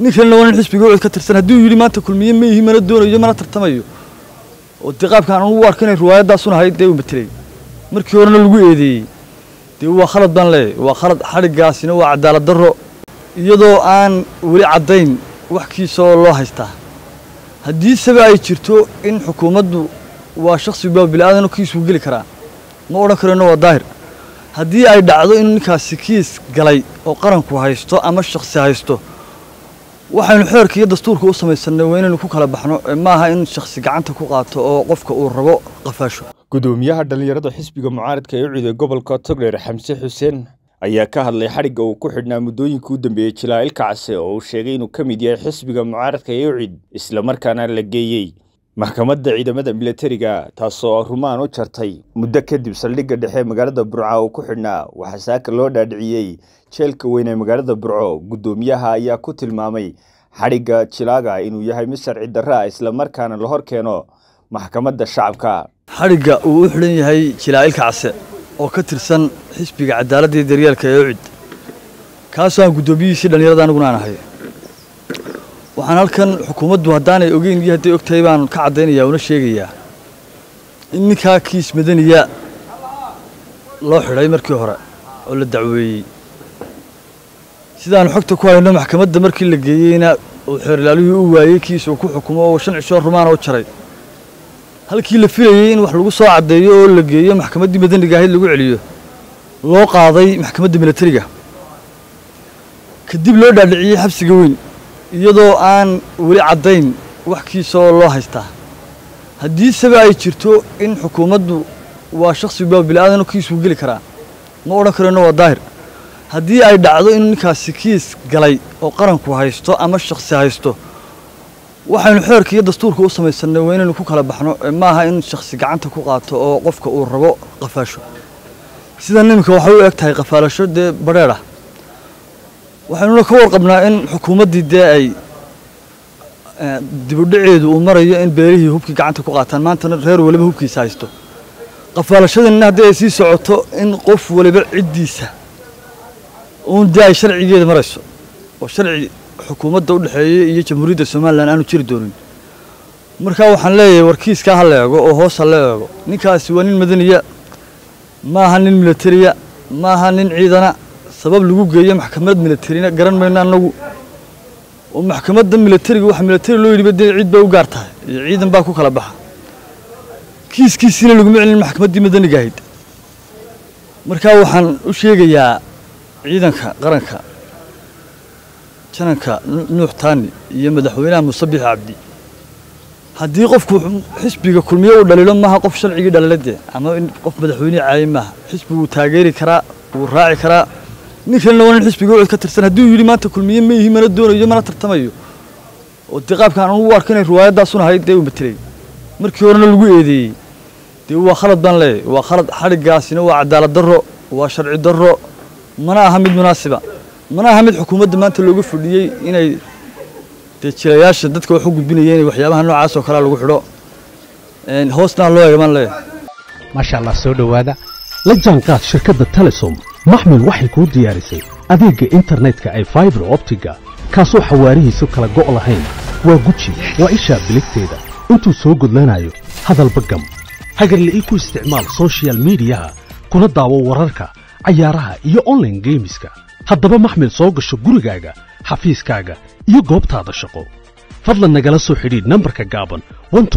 ninkanna waa nin xisbiga ucid ka tirsan hadduu yidhi maanta kulmiye ma ihi mana doonayo mana tartamayo oo dee qaabka aan ugu arko inay riwaayadaasun ahayd dee uu matelay markii horena lagu eedeeyey dee waa khalad baan leeyahy waa khalad xadhiggaasina waa cadaalad darro iyadoo aan weli caddayn wax kiisoo loo haystaa haddiiseba ay jirto in xukuumaddu waa shakhsigu bilaadan kiisuu geli karaa ma odhan karino waa daahir haddii ay dhacdo inuu ninkaasi kiis galay oo qaranku haysto ama shakhsi haysto waxaynu xeerka iyo dastuurka u samaysanay waa inaynu ku kala baxno maaha in shakhsi gacanta ku qaato oo qofka uu rabo qafaasho gudoomiyaha dhallinyarada xisbiga mucaaradka ee u ciiday gobolka togdheer xamse xuseen ayaa ka hadlay xadhigga uu ku xidhnaa muddooyinkii u dambeeyey jilaa-il kacse oo uu sheegay inuu ka mid yahay xisbiga mucaaradka ee ucid islamarkaana la geeyey maxkamadda ciidamada milatariga taasoo rumaan u jartay muddo kadib saldhigga dhexe magaalada burco uu ku xidhnaa waxaa saaka loo dhaadhiciyey jeelka weyn ee magaalada burco guddoomiyaha ayaa ku tilmaamay xadhigga jilaaga inuu yahay mid sharci darra ah islamarkaana la hor keeno maxkamadda shacabka xadhigga uu u xidhan yahay jilaa-il kacse oo ka tirsan xisbiga cadaaladda iyo daryeelka ee ucid kaasoo aan guddoomiyihiisii dhallinyarada aniguna aan ahay waxaan halkan xukuumaddu haddaanay ogeyn iyo hadday og tahay baan ka caddaynaya una sheegayaa in ninkaa kiis madaniya loo xidhay markii hore oo la dacweeyey sidaanu xogta ku hayno maxkamadda markii la geeyeyna uu xeerilaalihii u waayey kiis uu ku xukumo oo shan cisho rumaan oo jaray halkii la filayey in wax lagu soo caddeeyo oo la geeyo maxkamaddii madaniga ahayd lagu celiyo loo qaaday maxkamadda milatariga kadib loo dhaadhiciyey xabsiga weyn iyadoo aan weli caddayn wax kiisoo loo haystaa haddiiseba ay jirto in xukuumaddu waa shakhsigu bilaadan kiisuu geli karaa ma odhan karino waa daahir haddii ay dhacdo inuu ninkaasi kiis galay oo qaranku haysto ama shakhsi haysto waxaynu xeerka iyo dastuurka u samaysanay waa inaynu ku kala baxno maaha in shakhsi gacanta ku qaato oo qofka uu rabo qafaasho sidan iminka waxay u eg tahay qafaalasho dee badheedh ah waxaynuna ka warqabnaa in xukuumaddii dee ay dibudhaceedu uu marayo in beelihii hubkii gacanta ku qaataan maantana reer waliba hubkiisa haysto qafaalashadinna haddii ay sii socoto in qof waliba ciddiisa uun dee ay sharcigeeda marayso oo sharci xukuumadda u dhexeeya iyo jamhuuriyadda somalilan aanu jiri doonin markaa waxaan leeyahay warkiiskaa ha la eego oo hoos ha la eego ninkaasi waa nin madaniya maaha nin milatariya maaha nin ciidana sabab lagu geeyo maxkamad milatarina garan mayno annagu oo maxkamadda milatariga waxa milatari loo yidhiba dee ciid bay u gaar tahay iyo ciidan baa ku kala baxa kiiskiisiina laguma celin maxkamaddii madaniga ahayd markaa waxaan u sheegayaa ciidanka qaranka jananka nuux taani iyo madaxweynaha musabix cabdi haddii qofku xisbiga kulmiye uu dhaliilo maaha qof sharcigii dhaliladee ama in qof madaxweynihii caayi maaha xisbiguu taageeri karaa wuu raaci karaa ninkanna waa nin xisbiga ucid ka tirsan hadduu yidhi maanta kulmiye ma ihi mana doonayo mana tartamayo oo dee qaabka aan ugu arko inay riwaayadaasun ahayd dee uu matelay markii horena lagu eedeeyey dee waa khalad baan leeyahy waa khalad xadhiggaasina waa cadaalad darro waa sharci darro mana aha mid munaasiba mana aha mid xukuumadda maanta looga fadhiyey inay dee jilayaasha dadka wax u gudbinaya inay waxyaabaha noocaas oo kalea lagu xidho hoosna loo eega baan leeyahay maasha allah soo dhowaada la jaanqaad shirkadda telesom maxmil waxay kuu diyaarisay adeegga internetka ay faibar optiga kaasoo xawaarihiisu kala go' lahayn waa guji waa ishaa biligteeda intuu soo gudlanayo hadalba gam hagarle ii ku isticmaal soshiyal miidiyaha kuna daawo wararka cayaaraha iyo onlaine geemiska haddaba maxmil soo gasho gurigaaga xafiiskaaga iyo goobtaada shaqo fadlan nagala soo xidhiidh nambarka gaaban